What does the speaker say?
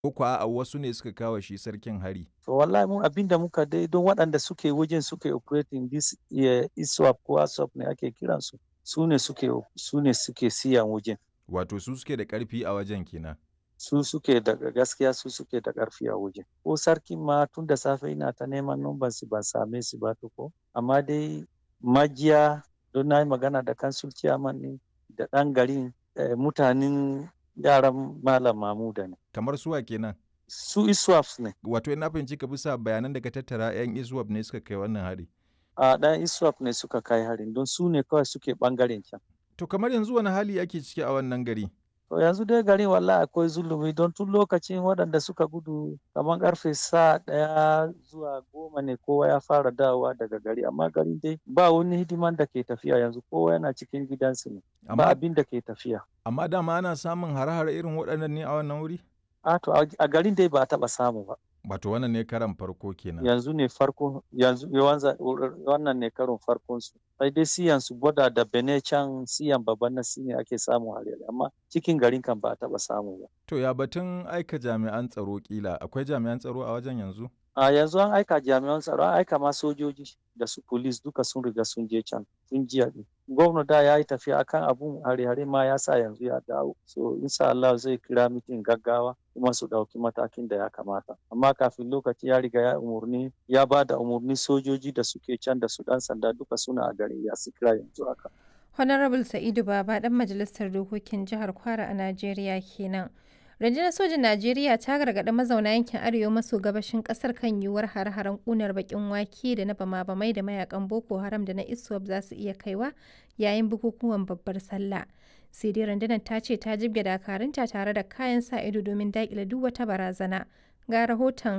Ko kuwa a'a wasu ne suka kawo shi sarkin hari? To wallahi mu abin da muka dai don waɗanda suke wajen suke operating this eh, ISWAP ko ASWAP ne ake kiransu. Su ne suke su ne suke siyan wajen. Wato su suke da ƙarfi a wajen kenan. Su suke da gaskiya su suke da ƙarfi a wajen. Ko sarkin ma tun da safe ina ta neman numban su ban same su ba tuko. Amma dai majiya don na yi magana da kansul ciyaman ɗin da ɗan garin eh, mutanen yaran Malam Mamuda ne. Kamar suwa kenan. Su ISWAPs ne. Wato ina fahimci ka bisa bayanan da ka tattara 'yan ISWAP ne suka kai wannan hari. A ɗan ISWAP ne suka kai harin don su ne kawai suke ɓangaren can. To kamar yanzu wani hali ake ciki a wannan gari? To yanzu dai garin wallahi akwai zulumi don tun lokacin waɗanda suka gudu kamar ƙarfe sa ɗaya zuwa goma ne kowa ya fara dawowa daga gari amma garin dai ba wani hidiman da ke tafiya yanzu kowa yana cikin gidansu ne. Ba Amma, abin da ke tafiya. amma dama ana samun hare-hare irin waɗannan ne a wannan wuri? A to a a garin dai ba a taɓa samu ba. Wato wannan ne karan farko kenan. Yanzu ne farko yanzu yawanza- wannan ne karon farkon su. Sai dai siyan su gwada da Bene can siyan babban na ne ake samu hare amma cikin garin kan ba a taɓa samu ba. To ya batun aika jami'an tsaro kila akwai jami'an tsaro a wajen yanzu? A yanzu an aika jami'an tsaro, an aika ma sojoji da su police duka sun riga sun je can tun jiya ɗin. Gwamna da ya yi tafiya akan abun hare-hare ma ya sa yanzu ya dawo. So insha Allah zai kira mitin gaggawa kuma su ɗauki matakin da ya kamata. Amma kafin lokaci ya riga ya umurni ya ba da umurni sojoji da suke can da su ɗan sanda duka suna a garin ya su kira yanzu haka. Honorable Sa'idu Baba ɗan majalisar dokokin jihar Kwara a Najeriya kenan. Rundunar sojin Najeriya ta gargaɗi mazauna yankin arewa maso gabashin ƙasar kan yiwuwar hare-haren ƙunar baƙin wake da na bama-bamai da mayakan Boko Haram da na ISWAP za su iya kaiwa yayin bukukuwan babbar sallah. Sai dai rundunar ta ce ta jibge dakarunta tare da kayan sa ido domin daƙile duk wata barazana. Ga rahoton